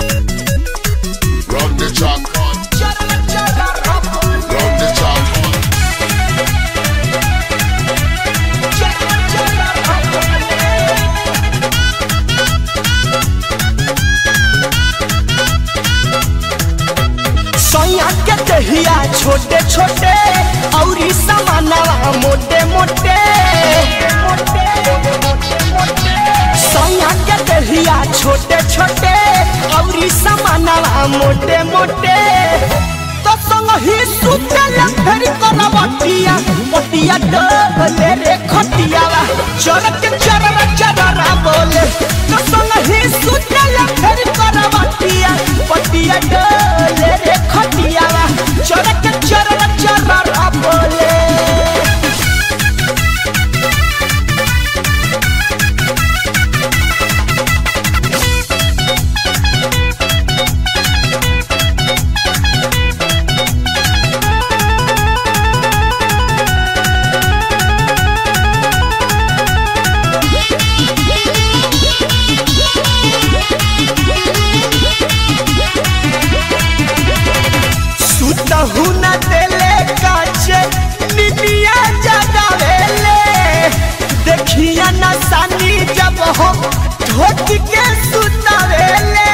Run the track. Run the track. सैया के दहिया छोटे छोटे औरी समानवा मोटे मोटे सैया के दहिया छोटे छोटे औरी समानवा मोटे मोटे तो संग ही सुतल फेर करवटिया पटिया डबले रे खटियावा चरक चरर चररा बोले तो संग ही सुतल फेर करवटिया पटिया डबले रे खटियावा चरक चरर चररा बोले सुतहु न देले काचे निदिया जगावेले देखिया न सानी जब हो ठोक के सुतावेले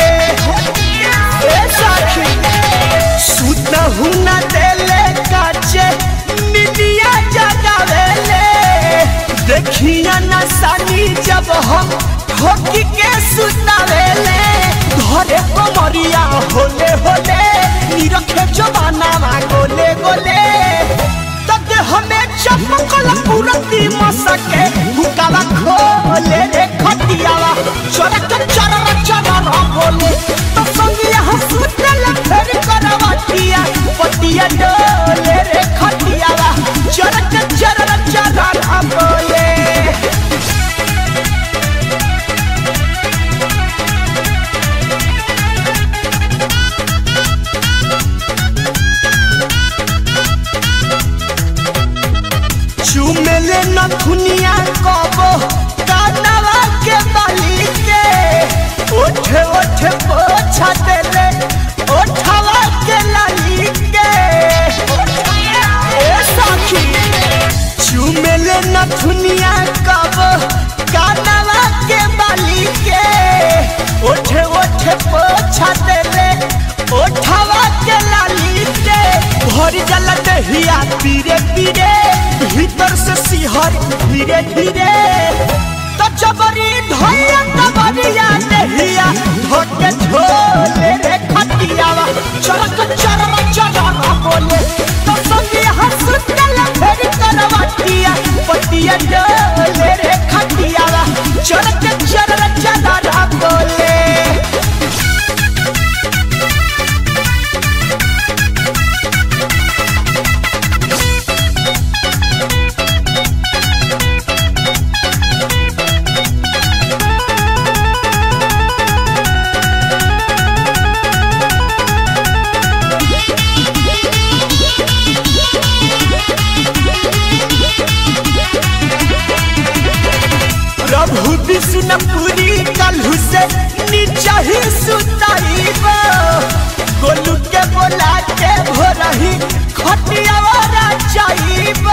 ए सखी सुतहु न देले काचे निदिया जगावेले देखिया न सानी जब हो ठोक के सुतावेले घरे कमरिया होले होले निरखे जवाना गोले गोले तब हमें चमकल पूरती मसके हुकाला खोले रे खटियावा चरक चरर चरर बोले तो संगिया हंसुतल फेर करवटिया पटिया डोले रे खटियावा चरक चरर चरर बोले चुमेले न दुनिया कबो कानवा के बाली के ओठे ओठे पोछा देले ओठवा के लाली के ए सखी चुमेले न दुनिया कबो कानवा के बाली के ओठे ओठे पोछा देले ओठवा के लाली के भर जल दहिया पीरे पीरे भीतर से सिहर धीरे धीरे तो जबरी धैया तबरिया दहिया धोके झोले रे खटियावा चरक चरम चरम बोले तो संगे हंसतल फेर करवटिया पटिया डोले रे खटियावा चरक चरम चरम बोले प्रभु विष्णुपुरी कलहु से नीचा ही सुताइब गोलू के बोला के भोरही खटियावारा चाइब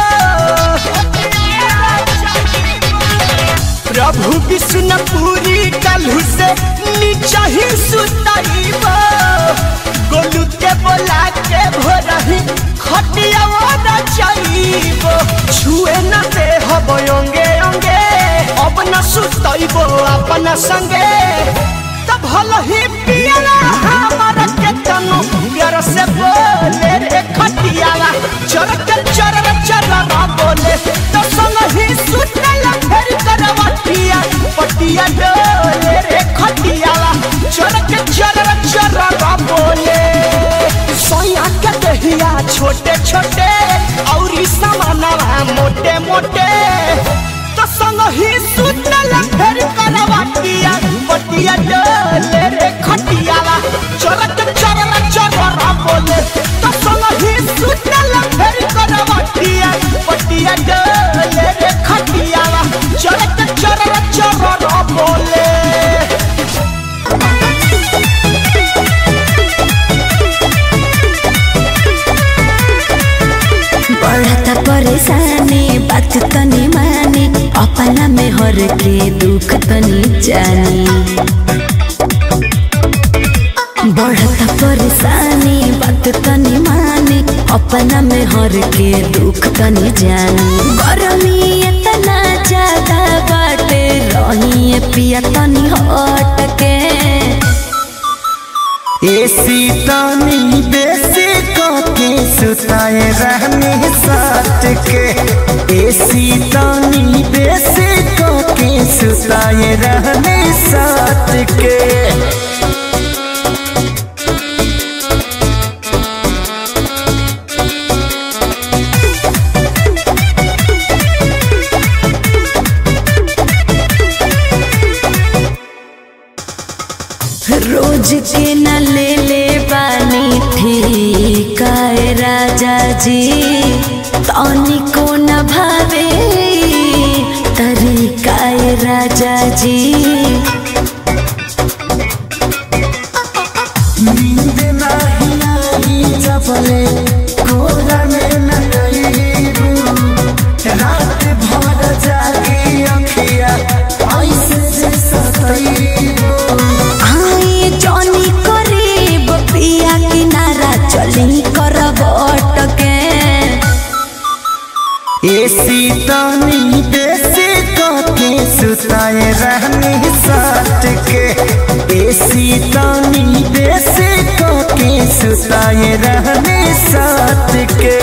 प्रभु विष्णुपुरी कलहु से नीचा ही सुताइब गोलू के बोला के भोरही खटियावारा चाइब छुए न दे हब अंगे अंगे अब न सुतइब अपन संगे तब भल ही पियला हमर के तनु प्यार से बोले रे खटियाला चरक चरर चरर बोले तो संग ही सुतल फेर करवटिया पटिया डोले रे खटियाला चरक चरर चरर बोले सोया के दहिया छोटे छोटे औरी समानवा मोटे मोटे तो संग ही सुतल फेर करवटिया पटिया डोले रे खटियाला चरक चरर चरर बोले तो संग ही सुतल फेर करवटिया पटिया डोले रे खटियाला चरक चरर चरर बोले घर के दुख तनी जानी बढ़ता परेशानी बात तनी मानी अपना में हर के दुख तनी जानी गरमी इतना ज्यादा बाटे रही पिया तनी हट के एसी तानी बेसी के सुताए रहने साथ के एसी तानी बेसी के सुताए रहने साथ के रोज के न ले ले बानी ठिकाए राजा जी तनी को न भावे तरीकाए राजा जी नींद नाही आई जबले कोरा में न गईबू रात भर जागी अखिया ऐसे जे सतईबू आए जनी करीब पिया किनारा चली करब अटके एसी तानी बेसी के सुताए रहने साथ के एसी तानी बेसी के सुताए रहने साथ के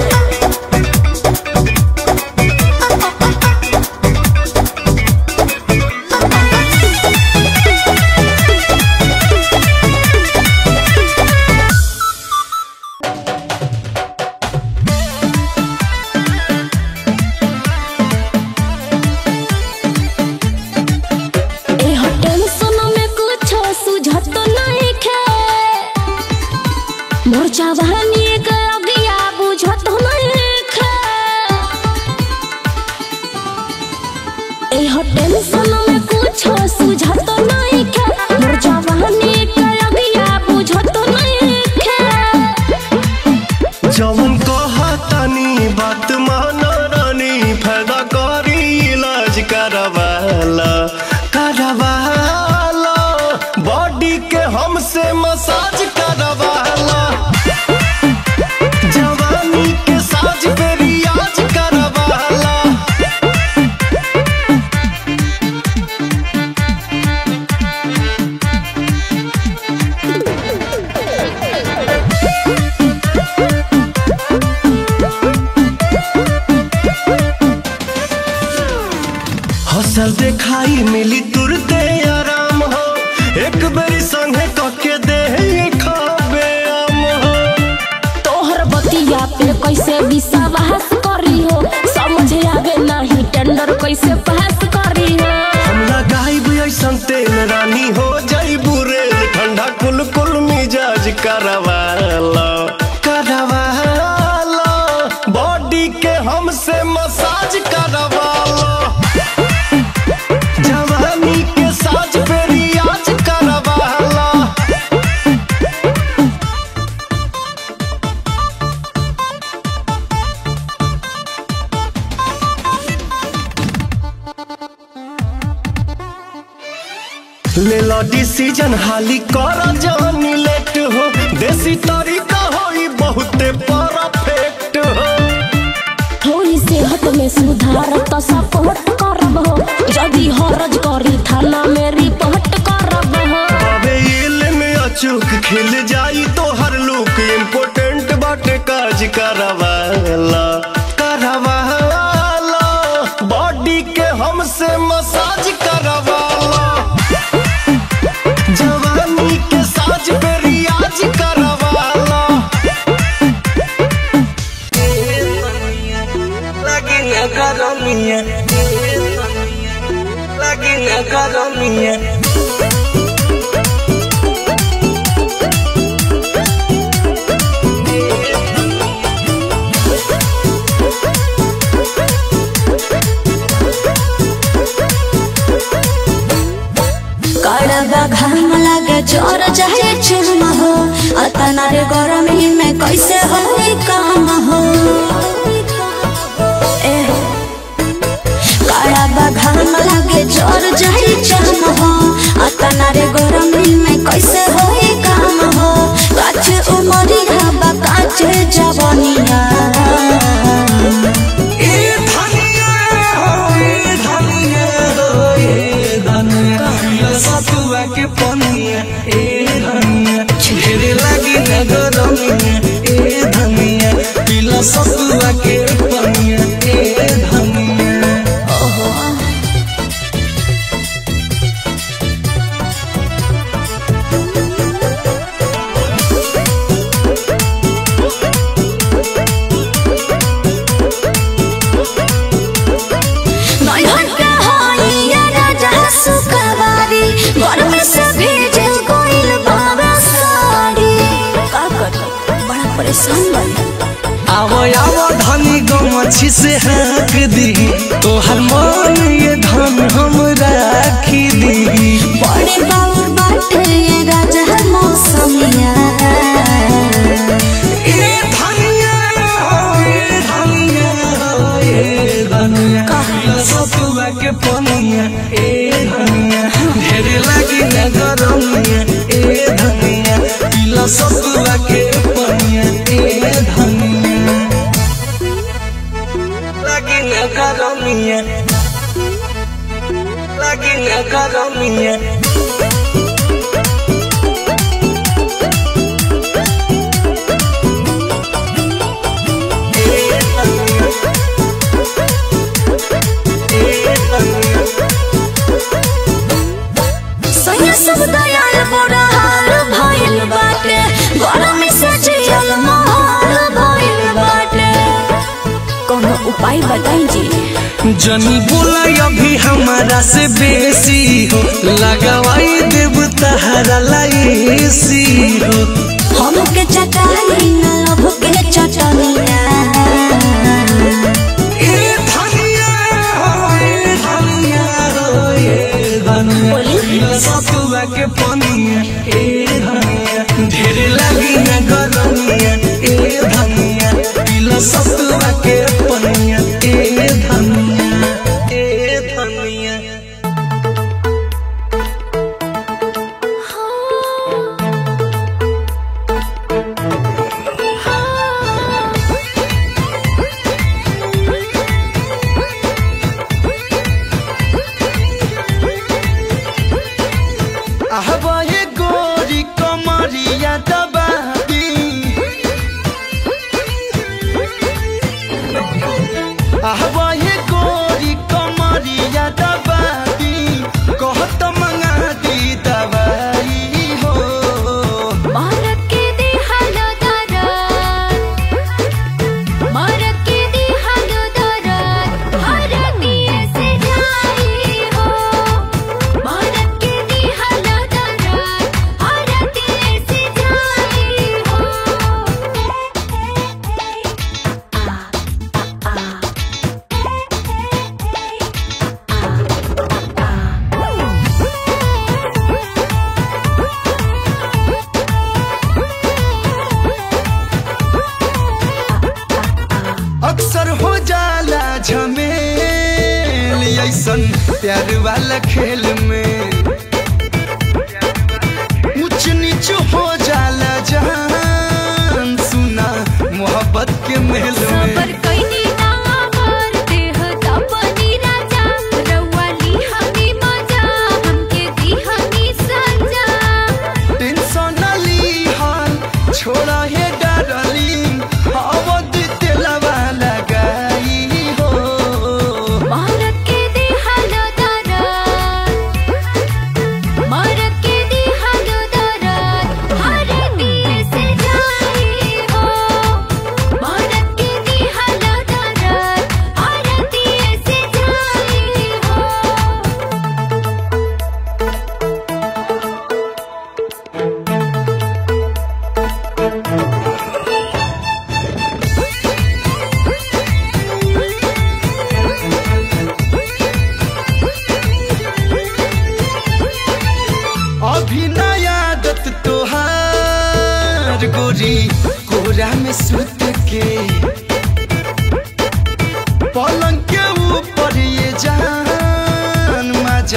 ए टेंशन में कुछ सुझत नहीं खे मोर जवानी के अगिया बुझत नहीं खे ए टेंशन में कुछ सुझत नहीं खे मोर जवानी के अगिया बुझत नहीं खे जवन कहतनी बात माना रानी फायदा करी इलाज करवाला करवाला बॉडी के हमसे मसाज करवाला जवानी के साज पे रियाज करवाला हसल देखाई मिली तुरते आराम हो एक बेरी संगे कके दे खाबे आम हो तोहर बतिया पे कैसे विश्वास करी हो समझे आवे नहीं टेंडर कैसे पास करी हो हम लगाई ऐसन तेल रानी हो जाइबू रे ठंडा कुल कुल मिजाज करवाला करवाला बॉडी के हमसे मसाज करवाला जवानी के साज पे रियाज करवाला ले लो डिसीजन हाली कर जानी लेट हो देसी तरीका होई बहुते परफेक्ट हो थोड़ी सेहत में सुधार तो सपोर्ट करब हो यदि हरज करी थाना में रिपोर्ट करब हो अबे इल में अचूक खिल जाई तो हर लुक इम्पोर्टेंट बाटे काज करवाला करवाला बॉडी के हमसे मसाज करवाला जवानी के साज पे रियाज करवाला कड़वा घाम लगे चोर चाहे चुम हो अतना रे गरमी में कैसे हो काम हो ए कड़वा घाम लगे जर जाई चाम हो अतना रे गरमी में कैसे होई काम हो काच उमरी हवा काच जवनिया ए धनिया हो ए धनिया हो ए धनिया पिला सतुआ के पनिया ए धनिया ढेरे लागी न गरमिया ए धनिया पिला सतुआ के पनिया ए धनिया नैहर के होइया राजा सुखवारी गर्मी से भीज गइल बाबा साड़ी का करी बड़ा परेशान बनी आवो आवो धनी गमछी से हाँक दी तोहर मन ये धन हम राखी दी बड़े बाउर बाटे ये राजा मौसमिया ए धनिया हो ए धनिया हो ए धनिया पिला सतुआ के पनिया ए धनिया ढेरे लागी न गरमिया ए धनिया पिला सतुआ के पनिया ए धनिया लागी न गरमिया लागी न गरमिया ए धनिया ए धनिया सैया सब दयाल बड़ा हाल भइल बाटे गर्मी से जियल महल भइल बाटे कोनो उपाय बताई जी जनी बोला अभी हमारा से बेसी हो लगवाई देव तहरा लाइसी हो हमके चटाई न लभ के चटनिया ए धनिया हो ए धनिया हो ए धनिया पिला सतुआ के पनिया ए धनिया ढेरे लगी न गरमिया ए धनिया पिला सतुआ के पनिया ए धनिया ए धनिया आहबाए गोरी कमरिया दबादी आहबाए गोरी कमरिया दबादी कहत मंगा दी दवाई हो भारत के दिहाल दरद भारत के दिहाल दरद भारतीय से जाई हो भारत के दिहाल दरद भारतीय से जाई हो अक्सर हो जाला झमेल ऐसन प्यार वाला खेल में ऊंच नीच हो जाला जान सुना मोहब्बत के महल में सबर कइनी ना आवर देह तपनी राजा रउआ हमी मजा हमके दी हमी सजा टेंशन न ली हाल छोड़ा है डार्लिंग अवध तेलवा लगाई हो भारत के दिहाल दरद भारत के दिहाल दरद भारतीय से जाई हो भारत के दिहाल दरद भारतीय से जाई हो अभी नया आदत तोहार गोरी कोरा में सुत के पलंग के ऊपर ये जान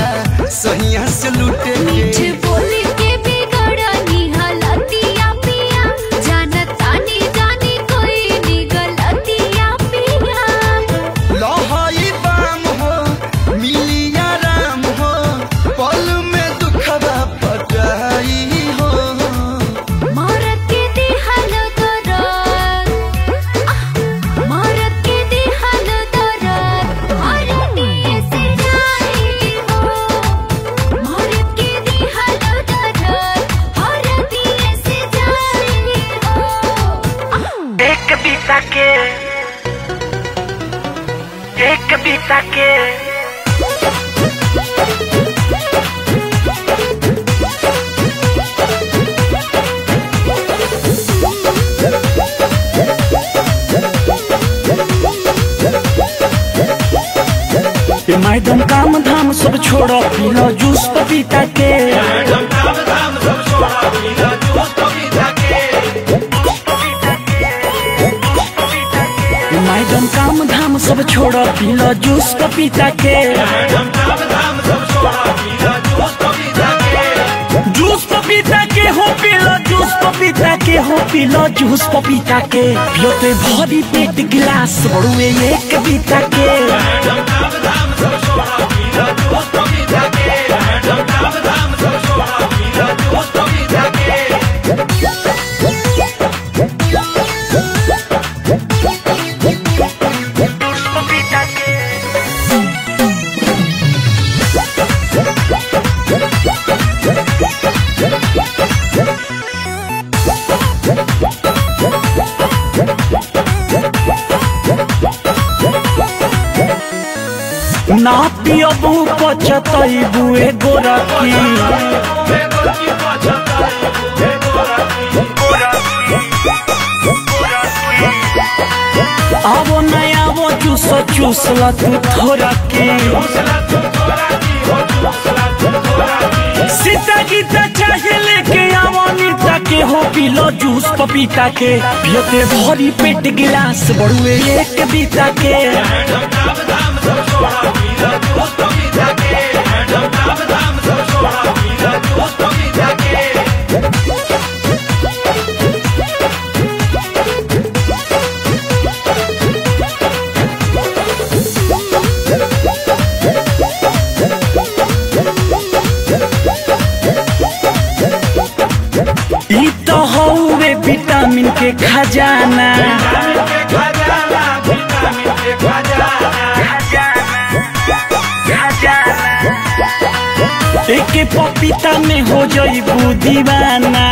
से लूटे मीठ के बोली के बिगड़नी हलतिया पिया जानतानी जानी कोई नी गलतिया पिया लहई बाम हो मिलिया राम हो पल में दुखवा पटाई हो मारत के दिहल दरद मारत के दिहल दरद हरनी से जाई हो मारत के दिहल दरद हरनी से जाई हो एक बीता के एक बीता के ए मैडम काम धाम सब छोड़ो पीलो जूस पपीता के ए मैडम काम धाम सब छोड़ो पीलो जूस पपीता के जूस पपीता के हो पीलो जूस पपीता के हो पीलो जूस पपीता के पियोते भरी पेट गिलास बड़ुए एक बीता के ना पियबू पचतैबू एगो रखी आवो नया आवो चूस चूस ला तू थोड़ा की सीता गीता चाहे लेके आवो नीता के हो पीलो जूस पपीता के पियते भरी पेट गिलास बड़ुए एक बीता के ई तो हौवे विटामिन के खजाना एक पपीता में हो जईबू दीवाना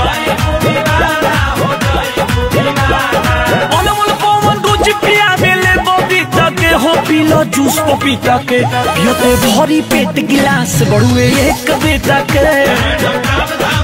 अनमोल पवन रोज पिया बेले बबीता के हो पीलो जूस पपीता के पियोते भरी पेट गिलास बड़ुए एक बेटा के